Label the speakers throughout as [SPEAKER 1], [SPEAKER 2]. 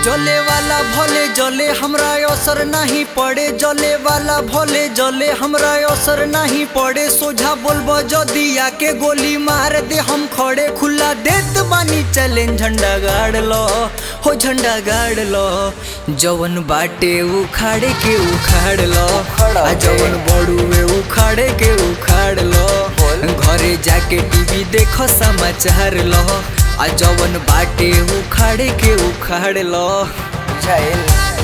[SPEAKER 1] जले वाला भले जले हमरा असर नहीं पड़े जले वाला भले जले हमरा असर नहीं पड़े सोझा बोलबो जदी आके गोली मार दे हम खड़े खुला देत बानी चैलेंज झंडा गाड़ लो हो झंडा गाड़ लो जवन बाटे उखाड़े के उखाड़ लो आ जवन बड़ुए उखाड़े के उखाड़ लो घरे जाके टीवी देखो समाचार लो आ जवन बाटे उखाड़े के उखाड़ लो
[SPEAKER 2] बुझाइल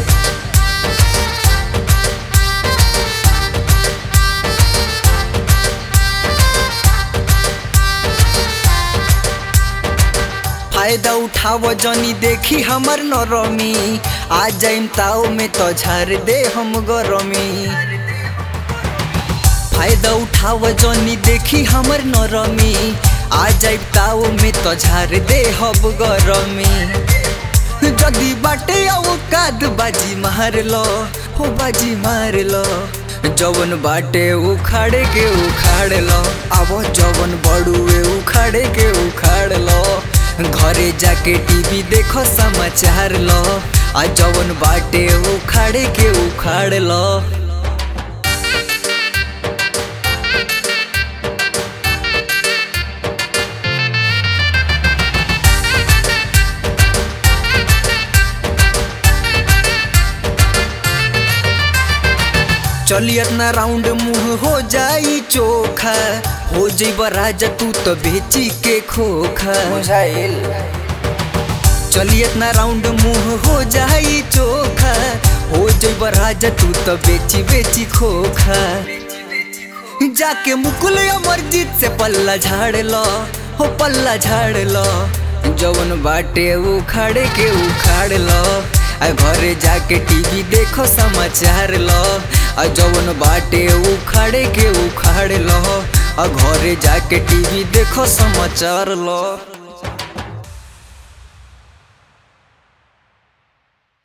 [SPEAKER 1] फायदा उठाव जनी देखी हमर नरमी आ जाइम ताव में तो झार दे हम गरमी फायदा उठाव जनी देखी हमर नरमी आ जाइम ताव में तो झार दे हम गरमी जदी बाटे औकात बाजी मार लो हो बाजी मार लो जवन बाटे उखाड़े के उखाड़ लो अब जवन बड़ुए उखाड़े के उखाड़ लो घरे जाके टीवी देखो समाचार लो आ जवन बाटे उखाड़े के उखाड़ लो चली इतना राउंड मुंह हो जाई चोखा हो जइब राजा तू तो बेची के खोखा
[SPEAKER 2] बुझाइल
[SPEAKER 1] चली इतना राउंड मुंह हो जाई चोखा हो जइब राजा तू तो बेची बेची खोखा जाके मुकुल अमरजीत से पल्ला झाड़ लो हो पल्ला झाड़ लो जवन बाटे उखाड़े के उखाड़ लो आ घरे जाके टीवी देखो समाचार लो आ जवन बाटे उखाड़े के उखाड़ लो आ घरे जाके टीवी देखो समाचार लो